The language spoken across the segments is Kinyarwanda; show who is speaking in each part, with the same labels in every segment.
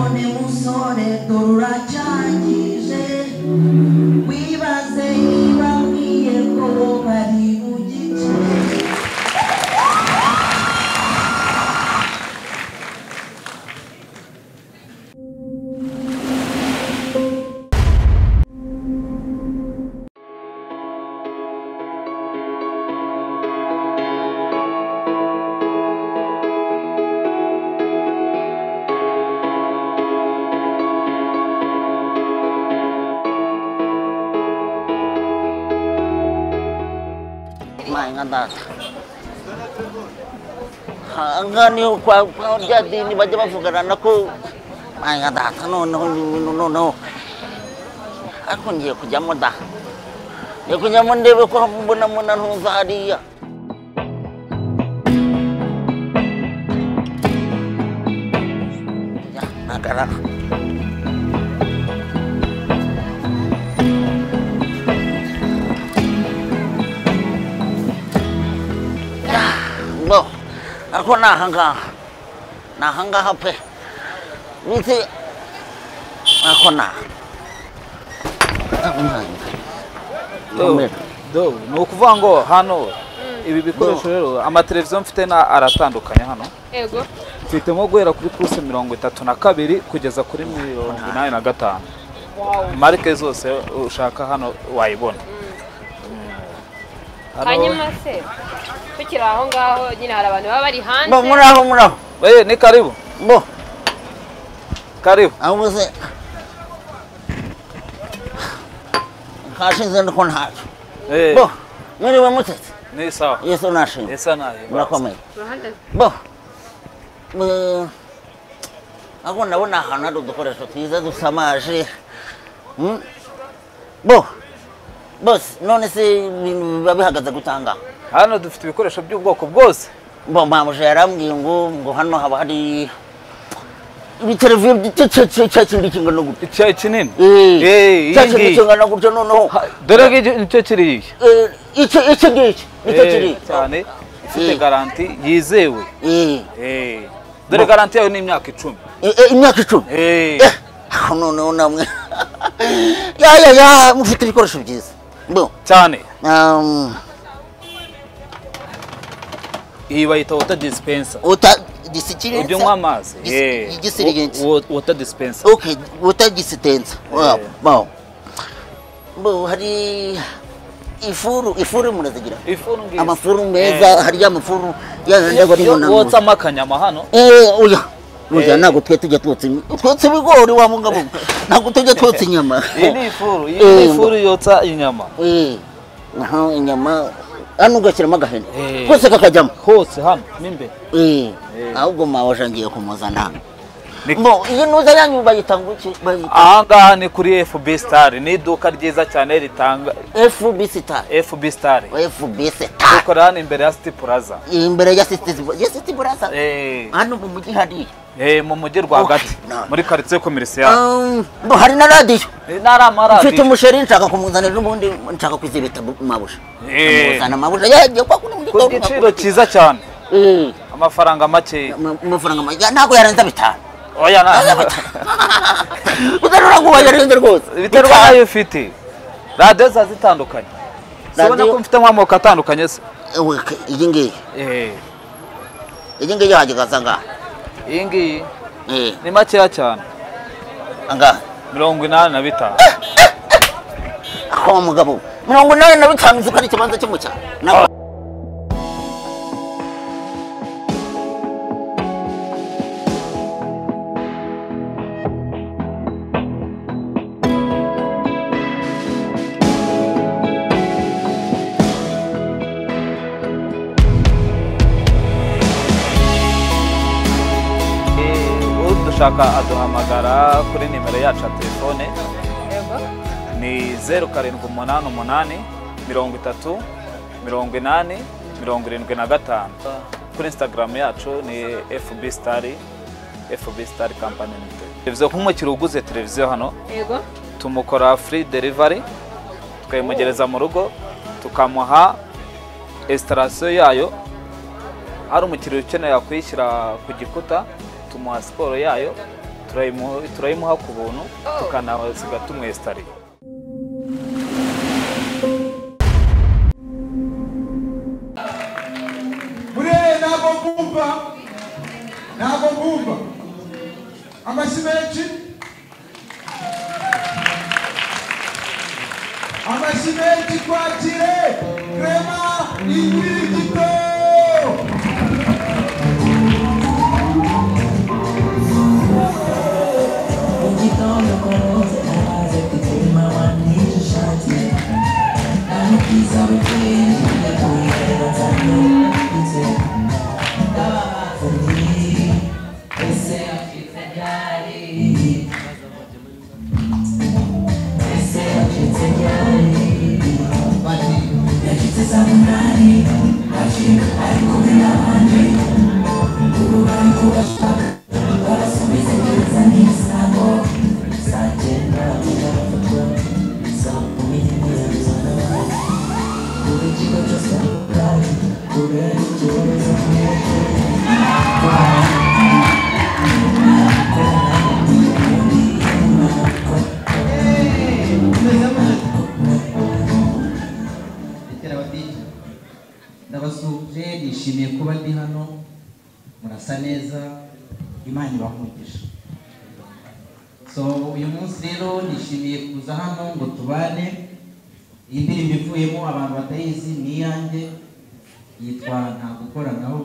Speaker 1: umusore dore uracangije wibaze yibabwiye ko bari bugice
Speaker 2: Mangadata. Hanggang yung kwa kwa dia di ni baca apa kerana aku mangadata no no no no no. Aku ni aku jamu dah. Ni aku jamu dia aku hampu benar-benar usaha dia. Ya, nak kerana. Bo, ako na hangga. Na hangga hape. Misi ako na.
Speaker 3: Do, do, ni ukuvuga ngo hano ibi bikoresho rero amateleviziyo mfite na aratandukanye hano
Speaker 4: Ego.
Speaker 3: mfitemo guhera kuri puluse mirongo itatu na kabiri kugeza kuri mirongo inani na gatanu marike zose ushaka hano wayibona Hano-
Speaker 4: Hanyuma se tukiri aho ngaho nyine hari abantu baba bari hanze
Speaker 2: Bo, muraho muraho.
Speaker 3: Eh, ni karibu
Speaker 2: Bo,
Speaker 3: karibu
Speaker 2: ako misi. Kashi zan kon hat.
Speaker 3: Eh,
Speaker 2: Bo, muri wa mutet.
Speaker 3: ni sawa
Speaker 2: Yesu nashi.
Speaker 3: isa nayo
Speaker 2: Murakomeye.
Speaker 4: Uruhande
Speaker 2: Bo, mu- ako ndabona ahantu hari udukoresho twiza dusamaje. Mm? Bo, bose none se ibintu biba bihagaze gutanga.
Speaker 3: hano dufite ibikoresho by'ubwoko bwose
Speaker 2: Bo, mamuje yarambwiye ngo ngo hano haba hari ibitereviyo cya kintu kingana gutya.
Speaker 3: icyayi kinini Eh,
Speaker 2: Eh,
Speaker 3: iyi
Speaker 2: cya kintu
Speaker 3: ngiyi
Speaker 2: kingana gutya noneho.
Speaker 3: Ha, dore ngicyo nicyo kiriya
Speaker 2: Eh, Iki iki ngiki nicyo
Speaker 3: Eh,
Speaker 2: kiri.
Speaker 3: cyane ifite
Speaker 2: Eh.
Speaker 3: garanti yizewe
Speaker 2: Eh,
Speaker 3: Eh, dore garanti yawe ni imyaka icumi
Speaker 2: eh, eh, imyaka icumi.
Speaker 3: Eh,
Speaker 2: Eh, aho noneho namwe ya ya ya mufite ibikoresho byiza bo
Speaker 3: cyane
Speaker 2: um,
Speaker 3: iyi bayita wota disipensa
Speaker 2: uta disikiretse
Speaker 3: ujya unywa amazi
Speaker 2: Dis-
Speaker 3: Eh,
Speaker 2: igisirigenti.
Speaker 3: wo- wo- wota disipensa
Speaker 2: okay uta disitensa wow
Speaker 3: Eh.
Speaker 2: wow bo hari ifuru ifuru murazigira
Speaker 3: ifuru ngizi
Speaker 2: amafuru meza hari amafuru yajya bari
Speaker 3: wotsa
Speaker 2: bunana
Speaker 3: amakanyama hano
Speaker 2: eh oya oya
Speaker 3: Eh.
Speaker 2: ntabwo twe tujya twotsa im- twotsa ibigori wa mugabo ntabwo tujya twotsa inyama
Speaker 3: iyi ni ifuru iyi
Speaker 2: Eh,
Speaker 3: ni
Speaker 2: ngo-
Speaker 3: ifuru yotsa inyama
Speaker 2: Eh, aha inyama hano ugashyiramo agahene
Speaker 3: Eh.
Speaker 2: kose kakajyamo
Speaker 3: hose hano n'imbere
Speaker 2: Eh,
Speaker 3: Eh.
Speaker 2: ahubwo mawasha ngiye kumuzana
Speaker 3: Ni-
Speaker 2: bo iyo ntuza yanyu bayita ngo iki bayita
Speaker 3: ahangaha ni kuri fb star ni iduka ryiza cyane ritanga
Speaker 2: fb star
Speaker 3: fb star
Speaker 2: fb star
Speaker 3: rikorera hano imbere ya city plaza
Speaker 2: imbere ya city ya city burasa
Speaker 3: Eh,
Speaker 2: hano mu mujyi hari
Speaker 3: eh, mu mujyi rwagati
Speaker 2: Okay, no.
Speaker 3: muri karitsiye komerisiya
Speaker 2: Um, bo hari na radiyo
Speaker 3: ntari
Speaker 2: mfite
Speaker 3: amaradiyo
Speaker 2: umusheri nshaka kumuzanira ubundi nshaka kwizibita mabusha
Speaker 3: Eh.
Speaker 2: amuzana mabusha yagiye kwa kuno muri
Speaker 3: ku giciro cyiza cyane amafaranga makeya
Speaker 2: amafaranga make ntabwo yarenza bitanu
Speaker 3: oya
Speaker 2: Yarenza
Speaker 3: nta
Speaker 2: bitanu. utarura kuba yarenze rwose
Speaker 3: biterwa
Speaker 2: Bitanu.
Speaker 3: n'ayo ufite radiyo ziba zitandukanye zibona
Speaker 2: Radio-
Speaker 3: ko mfite nk'amoko atandukanye se
Speaker 2: Ewe, ke- iyi ngiyi
Speaker 3: Eh,
Speaker 2: iyi ngiyi yahajya ukaza ngaha
Speaker 3: iyi ngiyi
Speaker 2: Eh,
Speaker 3: ni makeya cyane
Speaker 2: angahe
Speaker 3: mirongo inani na bitanu
Speaker 2: aho mugabo mirongo inani na bitanu zuko ari ikibanza cyo mu cyaro Na-
Speaker 3: Eh, udushaka aduhamagara kuri nimero yacu ya telefone
Speaker 4: Ego.
Speaker 3: ni zeru karindwi umunani umunani mirongo itatu mirongo inani mirongo irindwi na gatanu kuri instagram yacu ni fb stari fb stari company limited televiziyo nk'umukiriya uguze televiziyo hano
Speaker 4: Ego.
Speaker 3: tumukora free delivery tukayimugereza mu rugo tukamuha esitarasiyo yayo hari umukiriya ukeneye kuyishyira ku gikuta tumuha siporo yayo turayimu- turayimuha ku buntu tukanasiga tumwesitariye
Speaker 5: Mureye ntabwo mbumva ntabwo mbumva amashyi menshi amashyi menshi twakire rema inkirigito
Speaker 1: Mu gitondo ku munsi araza kutima wanisha ishati Naho ubwiza bukeye yaguye bazanye ndetse Ndababazaniye ese afite ryari Ese afite ryari Bati yacitse saa munani Acika ari kumwe n'abandi Ubu bari kubashaka barasubiza gereza n'ibisambo saa cyenda birafatwa saa kumi n'imwe z'amanywa buri kigo cyose hari kubera ikibazo
Speaker 6: ndabasuhuje nishimiye kuba ndi hano murasa neza imana ibahungije so uyu munsi rero nishimiye kuza hano ngo tubane iyi ndirimbo ivuyemo abantu batayizi ni iyanjye yitwa nta gukoranaho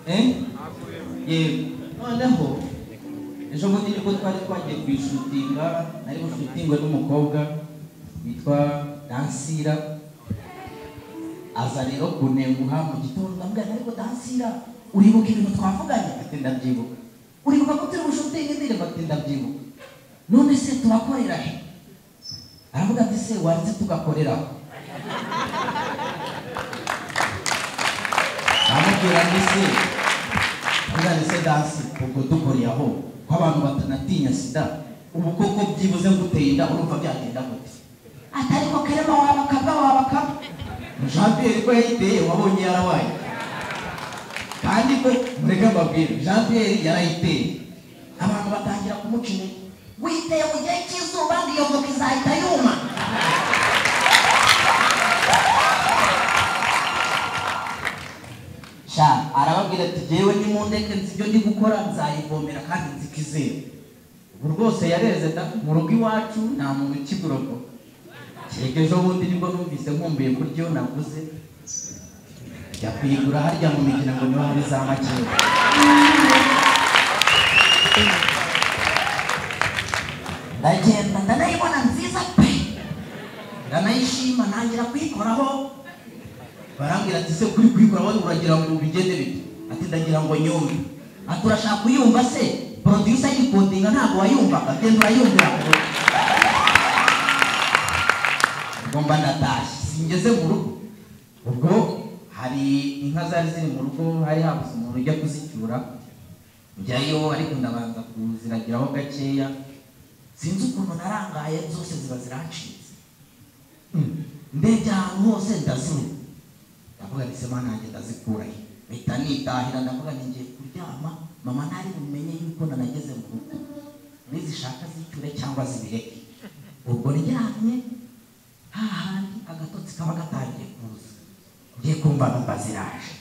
Speaker 6: Eh? yego noneho ejo bundi nibwo twari twagiye ku ishutinga nari bushutingwe n'umukobwa witwa dansira aza rero kunenguha mu gitondo ndamubwira ariko dansira uribuka ibintu twavuganye ati ndabyibuka uribuka ko turi bushutinge indirimbo ati ndabyibuka none se turakorera he aravuga ati se wanze tugakoreraho amubwira ngo ese uzane se dasi ubwo dukoriye aho ko abantu batanatinya sida ubu koko byibuze nguteye inda urumva byagenda gute ati ariko kerema wabakaba wabakaba jean pierre ko yayiteye wabonye yarawaye kandi ko mureke mbabwire jean pierre yarayiteye abantu batangira kumuca intege witeye mu gihe cy'izuba ngiyo voka izahita yuma sha arababwira ati jyewe nimundeke nzi ibyo ndi gukora nzayivomera kandi nzikizera ubu rwose yareze da mu rugo iwacu nta muntu ukiborogo kereka ejo bundi nibwo numvise nkumbuye kuri yo naguze njya kuyigura harya mu migina ngo niho hari za makeya ndagenda ndanayibona nziza pe ndanayishima ntangira kuyikoraho barambwira ati se kuri kuyikora wowe uragira ngo bigende bite ati ndagira ngo nyumve ati urashaka kuyumva se producer yikodinga ntabwo wayumvaga genda urayumvira ubwo mba ndatashye singeze mu rugo ubwo hari inka zari ziri mu rugo hari habuze umuntu ujya kuzicyura njyayo ariko ndabanza kuziragiraho gakeya sinzi ukuntu narangaye zose ziba zirancitse Mm. ndebye ahantu hose ndazuru ndavuga nti se mana yanjye ndazikura he mpita nitahira ndavuga nti ngiye kuryama mama ntari bumenye yuko nanageze mu rugo nizishaka zicyure cyangwa zibireke ubwo ryamye hahandi agatotsi kaba gatangiye kuza ngiye kumva numva ziraje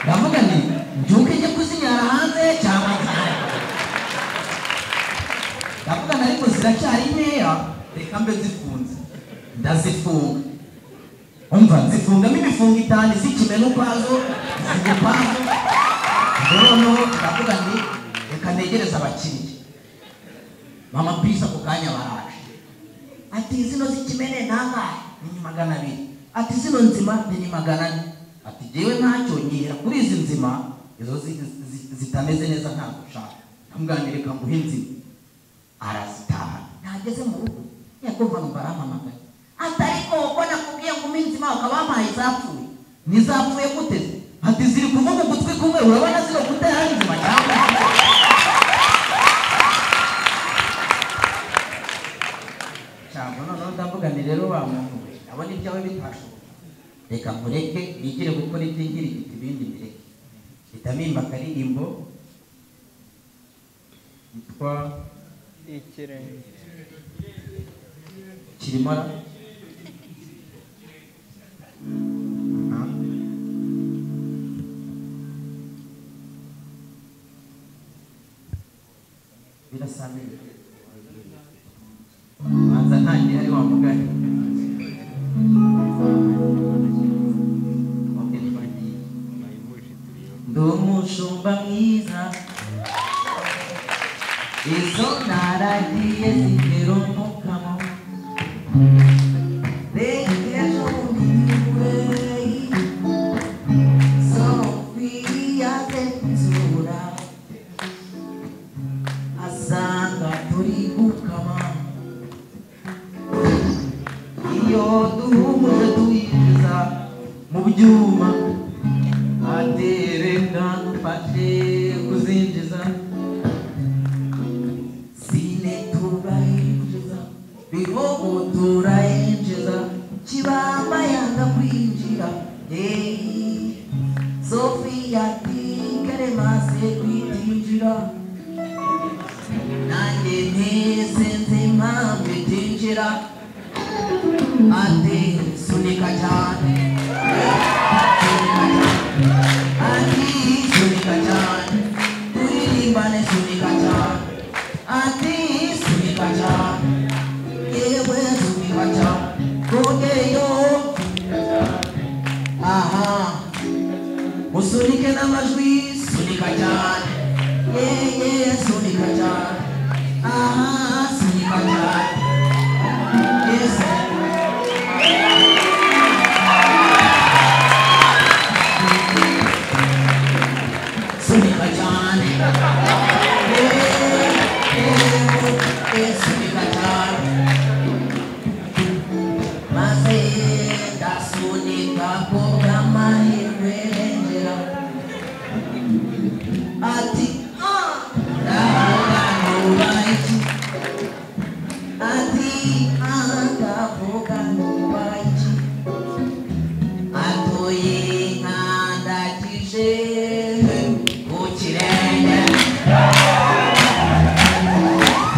Speaker 6: ndavuga nti mbyuke njye kuzinyara hanze cyangwa nzahara ndavuga na ariko ziracyari nkeya reka mbe zifunze ndazifunga umva nzifungamo imifungo itanu z'ikimeno ukwazo zigupangu noneho ndavuga nti reka ntegereze abakiriya mama pisi ako kanya baraje ati zino z'ikimene nangahe ni magana abiri ati zino nzima ni magana ane ati jyewe ntacyo nyihera kuri izi nzima izo zi- zi- zitameze neza ntabwo ushaka nkamugani reka nguhe inzima arazitaha ntageze mu rugo yakumva numva arampamagaye ati ariko ubwo nakubwiye ngo uminsi mawe ukaba wampaye izapfuye nizapfuye gute ati ziri kuvuga ugutwi kumwe urabona ziri gutera ari nzima cyangwa cyangwa noneho ndavuga nti rero bamuvuye abona ibyawe bitashoboka reka nkureke nigire gukora ibyo ngira igiti ibindi bireke bitamimba akaririmbo yitwa
Speaker 7: ikirenge
Speaker 6: kirimara Ah. birasa neza manza ntangiye hari wa mugani Okay, twagiye. ndi umushumba mwiza izo naragiye zitera umukamo Deja vivirei, Sofia Ventura, a Santa Turigucama, e o Duma Duiza, Mubiuma, a Terecano Pacheco Zindiza, Sine Turaindiza, Bigogo Turaindiza, Chibamba Yanga Quindiga, Ei, Sofia Tigre Mase Quindiga, Nange Nesenze Mambe Tingira, Ate Sunika Jane, Ati Sunika Jane, Tuilimbane Sunika Jane, Ati Sunika Jane, Ewe Sunika Jane, Kogeyo, Aha, Musunike n'amajwi sunika cyane yeye sunika cyane aha sunika cyane yesu sunika cyane yeee yeee sunika cyane maze ndasunika ku bw'amahirwe yengera Ati, ah, ndavuga nuba iki? Ati, ah, ndavuga nuba iki? Atoye inka ndakije ku kirenge.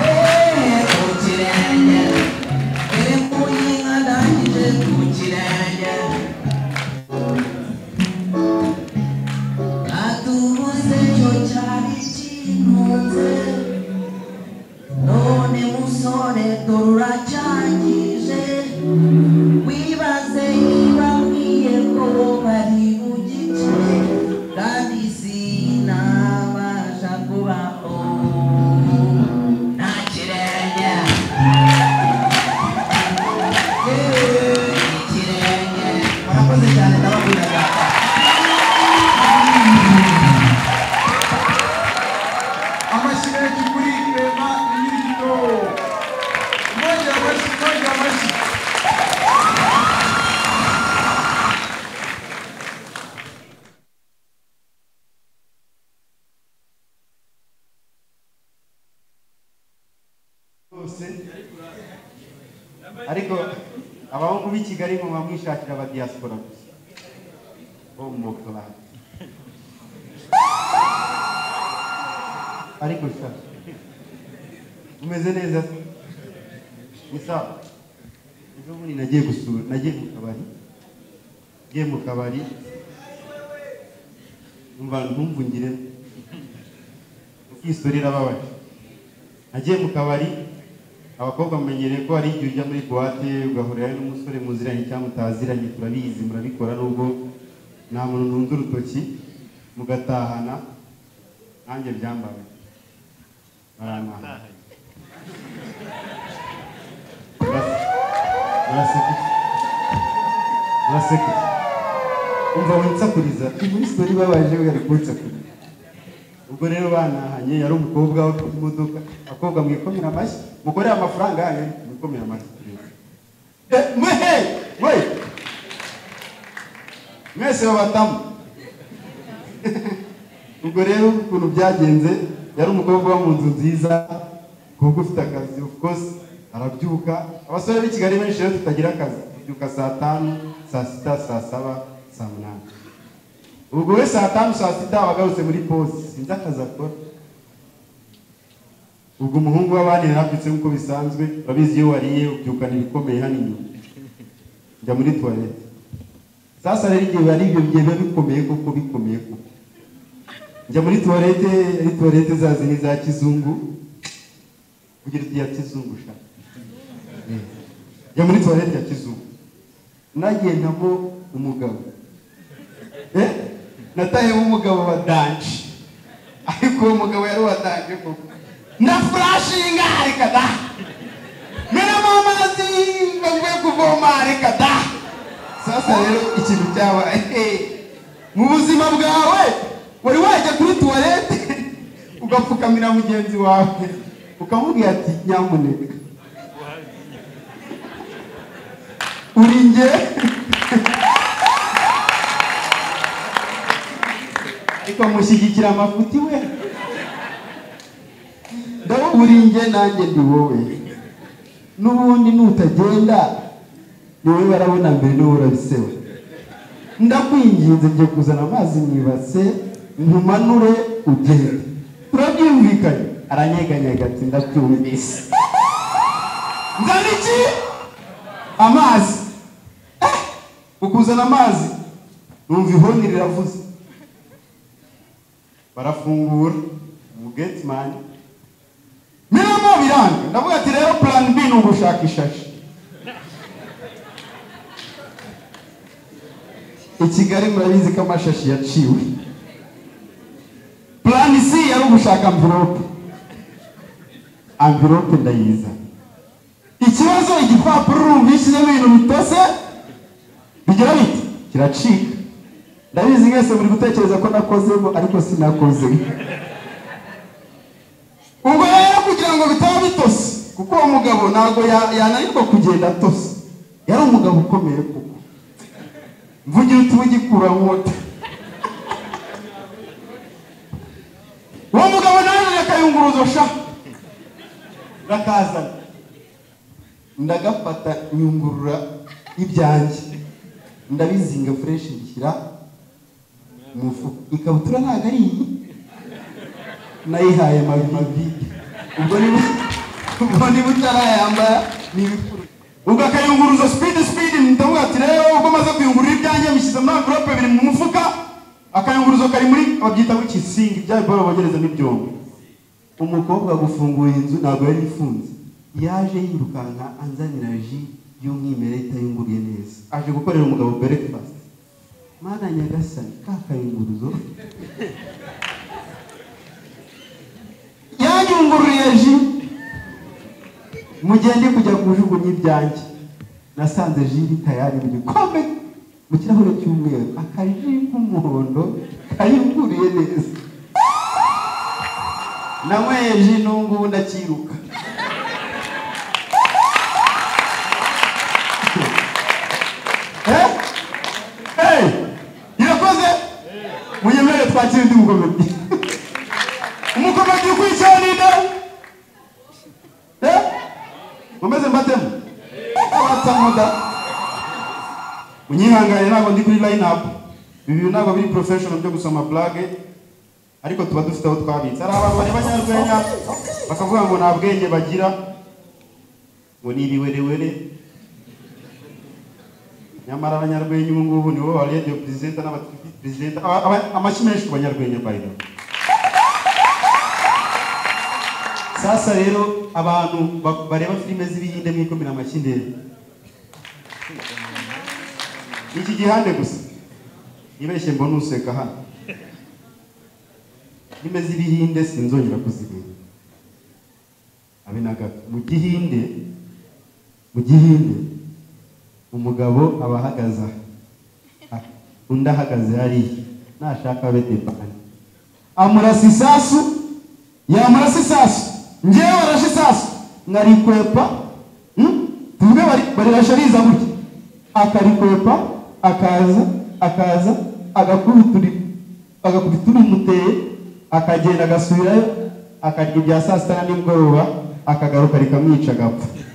Speaker 6: Eh, ku kirenge. Eremuye inka ndakije ku kirenge. atubuze cyo cyari kintunze none musore dore uracyangije wibaze yibabwiye ko bari bugice kandi sinabasha kubaho nta kirenge Yeee, ikirenge murakoze cyane ndabakunda
Speaker 5: amashimenti kuri rema inyirigito moja amashyi moja amashyi
Speaker 8: bose ariko abahungu b'i kigali mwe mwamwishakira aba diaspora gusa bo mu kabati ariko sha umeze neza ni sawa ejo bundi nagiye gusura nagiye mu kabari ngiye mu kabari numva ntumvungire ukisorera ababaje nagiye mu kabari abakobwa mumenyereye ko hari igihe ujya muri buwate ugahurira n'umusore muziranye cyangwa mutaziranye turabizi murabikora nubwo nta muntu nunze urutoki mugatahana nanjye byambaye baranahana muraseka muraseka umva winsakuriza muri sitori babaje bari kunsakuriza ubwo rero banahanye yari umukobwa wo ku modoka abakobwa mwikomera amashyi mukorera amafaranga yanyu mwikomera amashyi Eh, mwe he mwe mwese babatamu ubwo rero ukuntu byagenze yari umukobwa wo mu nzu nziza kuko ufite akazi of course arabyuka abasore b'i kigali benshi rero tutagira akazi tubyuka saa tanu saa sita saa saba saa munani ubwo we saa tanu saa sita aba agarutse muri pose sinzi akazi akora ubwo umuhungu w'abandi yarabyutse nk'uko bisanzwe urabizi iyo wariye ubyukana ibikomeye hano inyuma njya muri tuwarete sasa rero igihe biba ari ibyo bigiye biba bikomeye koko bikomeye koko njya muri tuwarete ari tuwarete za zindi za kizungu kugira iya kizungu sha Eh. njya muri tuwarete ya kizungu nagendamo umugabo Eh? natahemo umugabo wa danje ariko uwo mugabo yari uwa danje koko na furashinga reka da menamo amazi bavuye kuvoma reka da sasa rero ikintu cyabaye mu buzima bwawe wari wajya kuri tuwarete ugapfukamira mugenzi wawe ukamubwira ati nyamuneka uri nge ikamushyigikira amafuti we ndabona uri nge nanjye ndi wowe n'ubundi nutagenda ni wowe barabona mbere niwe urabisewe ndakwinginze ngiye kuzana amazi mu ibase nkumanure ugende turabyumvikanye aranyeganyega ati ndabyumvise nzana iki amazi Eh, ukuzana amazi numva ihoni riravuze barafungura umugetimani miramo biranga ndavuga ati rero plan b ni ugushaka ishashi i kigali murabizi ko amashashi yaciwe plan c yari ugushaka amvirope amvirope ndayiza ikibazo igipapuro urumvishyizemo ibintu bitose bigira biti kiracika ndabizi mwese muri gutekereza ko nakozemo ariko sinakozemo ubwo rero kugira ngo bitaba bitose kuko uwo mugabo ntabwo ya- yananirwa kugenda atose yari umugabo ukomeye kuko mvugira utuba ugikura nkota uwo mugabo nawe yakayunguruzo sha rakazana ndagafata nyungurura ibyanjye ndabizinga fureshi ngishyira mu mufuka ikabutura ntabwo ari iyi nayihaye mabimabi ubwo niba ubwo niba utarayambara ni ibikuru ubwo akayunguruza sipidi sipidi ndavuga ati rero ubwo amaze kuyungurura ibyanjye bishyize muri amvirope biri mu mufuka akayunguruzo kari muri babyita ngo ikisingi bya biboro bogereza n'ibyombo umukobwa gufunguye inzu ntabwo yari ifunze yaje yirukanka anzanira ji y'umwimerere itayunguruye neza aje gukorera umugabo breakfast mana nyagasani ka kayunguruzo yanyungururiye ji mu gihe ndi kujya kujugunya ibyanjye nasanze ji iri tayari mu gikombe mu kirahure cy'umweru akaji k'umuhondo kayunguriye neza nanyweye ji n'ubungubu ndacyiruka Eh? Hey! irakoze munyemere twakire undi mugomedi umugomedi ukwicanira Eh? mumeze mbatemo abatsamuda munyihangane ntabwo ndi kuri line up ibi bintu ntabwo biri professional byo gusoma plage ariko tuba dufite aho twabitse hari abantu bareba nyarwenya bakavuga ngo nta bwenge bagira ngo ni ibiwerewere nyamara abanyarwenya ubu ngubu nibo ba radiyo perezida n'abativi perezida aba- aba- amashyi menshi ku banyarwenya bayido sasa rero abantu ba- bareba filime z'ibihinde mwikomera amashyi ndende Ni iki gihande gusa nibeshye mbona useka hano filime z'ibihinde sinzongera kuzireba abe na gato mu gihinde mu gihinde umugabo aba ahagaze aha undi ahagaze hariya nashaka abe debani amurasa isasu yamurasa isasu ngewe warashe isasu nkarikwepa hmm? tuvuge bari- barirashe riza gutya akarikwepa akaza akaza agakubita uri- agakubita urimuteye akagenda agasubirayo akarya ibya saa sita na nimugoroba akagaruka rikamwica agapfa